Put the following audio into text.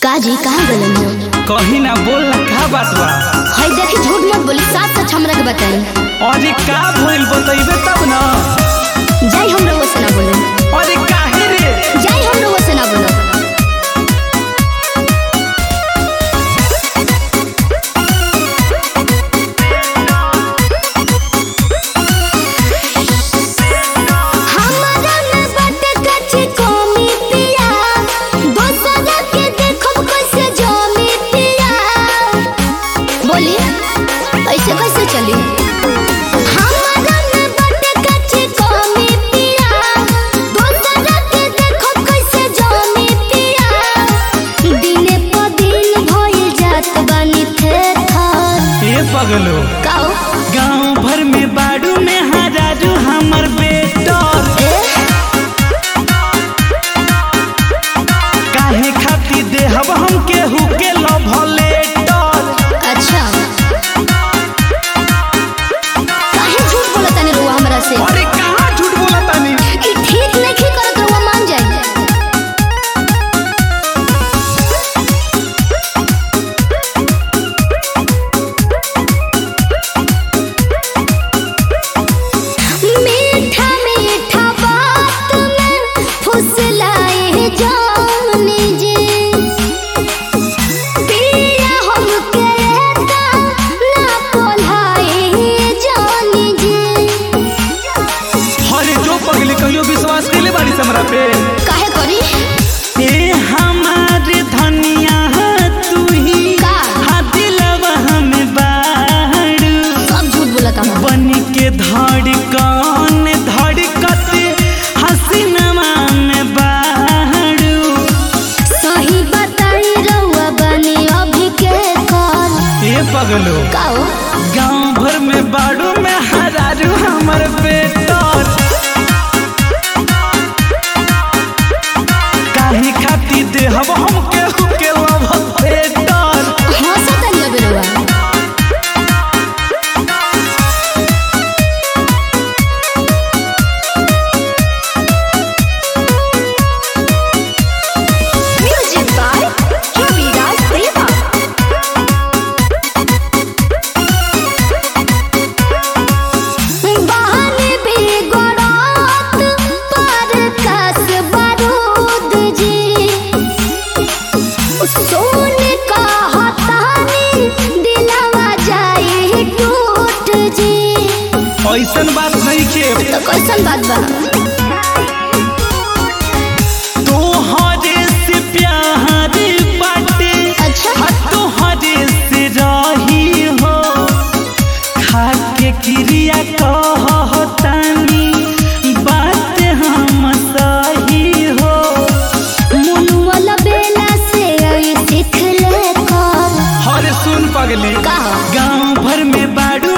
काजी कहाँ गलन हो कहीं ना बोल ना का बात बा हई देखी झूठ मत बोली साथ सच हमरा के बताई अरे का भइल बतइबे तब ना जाई हम रउआ से ना बोले अरे काहे रे जाई हम रउआ से ना बोले हमरा में बाटे कच्ची कमी पिया दोसरा के देखब कैसे जमी पिया बोली ऐसे कैसे चली हमरा में बाटे कच्ची कमी पिया दोसरा के देखब कैसे जमी पिया दिने प दिन भइल जात बानी थे थर ए पगलो काओ गांव भर में बाड़ू में हजारू हमर बेटर ए काहे खाती देहब हम केहू के लव लेटर अच्छा काहे झूठ बोलत तनी रुआ हमरा से अरे कहाँ झूठ बोला तानी ई ठीक नहीं करत रुआ मान जाई मीठा मीठा बात में फुसलाए जाने जे पिया हमके एता ना पोलाए जाने जे अरे जो पगली कहियो विश्वास कैले बाड़ी से हमरा पे काहे करी ए हमारे धनिया तू ही का? हा दिलवा हमें बाड़ू सब झूठ बोलत हम बन के धड़कन धड़कत हसीनमा में बाड़ू सही बताई रउआ बनी अभी के कल ए पगलो काओ गांव भर में बाड़ू में हरारू हमर बेटर काहे खाती देहब हम केहू के लव बेटर हंसत नहीं अबे रउआ म्यूजिक बाय रविराज प्रेमा बहन भी गोरात पर कस बारूद जी सोन का हतानी दिलवा जाए टूट जी ऐसन बात नहीं के तो कैसन बात बा तोहरे से प्यार बाटे अच्छा हा तोहरे से रही हो खाके क्रिया कहतानी बात हम सही हो मुनुअल बेला से आई सिख ले कर हर सुन पगली का गांव भर में बाड़ू